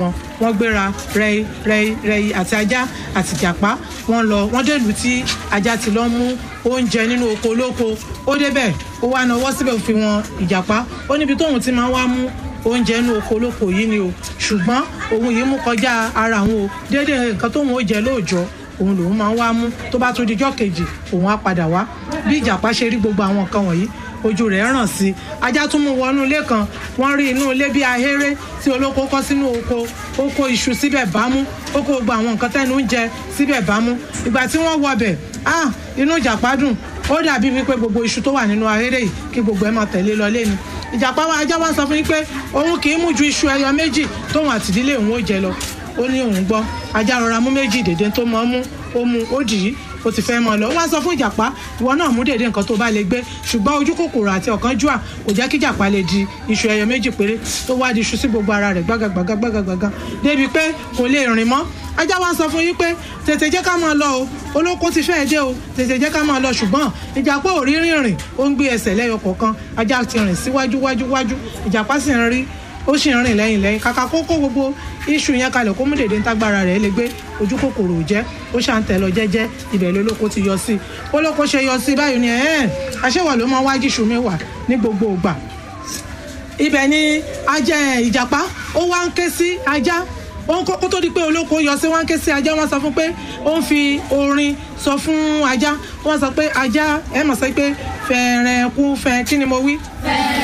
kan wọ́n gbéra rẹ́yí rẹ́yí rẹ́yí àti ajá àti ìjàpá wọ́n lọ wọ́n dèlù tí ajá ti lọ mú oúnjẹ nínú oko olóko ó débẹ̀ ó wá nawọ́ síbẹ̀ ó fi wọn ìjàpá ó níbi tóun ti máa wá mú oúnjẹ inú oko olóko yìí ni o ṣùgbọ́n òun yìí mú kọjá ara òun o déédéé nǹkan tóun ó jẹ lóòjọ́ òun lòun máa ń wá mú tó bá tún dijọ́ kejì òun á padà wá bí ìjàpá ṣe rí gbogbo àwọn nǹkan wọ̀nyí ojú rẹ̀ ràn sí i ajá tún mú wọnú ilé kan wọ́n rí inú ilé bí ahéré tí olóko kọ́ sínú oko ó kó iṣu síbẹ̀ bámú ó kó gbogbo àwọn nǹkan tẹ́nu ń jẹ síbẹ̀ bámú ìgbà tí wọ́n wọbẹ̀ ah inú ìjàpá dùn ó dàbí wípé gbogbo iṣu tó wà nínú ahéré yìí kí gbogbo ẹ̀ máa tẹ̀lé lọ lé ni ìjàpá wa ajá wa sọ fún yín pé òun kì í mú ju iṣu ẹyọ méjì tóun àtìdílé òun ó jẹ lọ ó ní òun gbọ́ ajá rọra mú méjì dèdè tó mọ́ mú ó mú ó dì í ó ti fẹ́ mọ́ lọ ó wá sọ fún ìjàpá ìwọ náà mú dèdè nǹkan tó bá lè gbé ṣùgbọ́n ojú kòkòrò àti ọ̀kánjúà kò jẹ́ kí ìjàpá lè di iṣu ẹyọ méjì péré tó wá di iṣu sí gbogbo ara rẹ̀ gbágagbága gbágagbága débi pé kò lè rìn mọ́ ajá wa sọ fún yín pé tètè jẹ́ ká máa lọ o olóko ti fẹ́ẹ́ dé o tètè jẹ́ ká máa lọ ṣùgbọ́n ìjàpá ò rí rìnrìn ó ń gbé ẹsẹ̀ lẹ́yọ kọ̀ọ̀kan ajá ti rìn síwájú wájú wájú ìjàpá sì ń rí ó sì ń rìn lẹ́yìn lẹ́yìn kàkà kó kó gbogbo iṣu yẹn kalẹ̀ kó mú dèdè ntágbára rẹ̀ lè gbé ojú kòkòrò ò jẹ́ ó ṣà ń tẹ̀ lọ jẹ́jẹ́ ibẹ̀ lólóko ti yọ sí i olóko ṣe yọ sí i báyìí ni ẹ̀ẹ́n aṣẹ́wà ló máa wájú iṣu mi wà ní gbogbo ìgbà ibẹ̀ ni ajá ìjàpá ó wá ń ké sí ajá ó ń kó tó di pé olóko yọ sí wá ń ké sí ajá wọ́n sọ fún pé ó ń fi orin sọ fún ajá wọ́n sọ pé ajá ẹ mọ̀ sọ pé fẹ̀rẹ̀ kú fẹ̀ kí ni mo wí. fẹ̀rẹ̀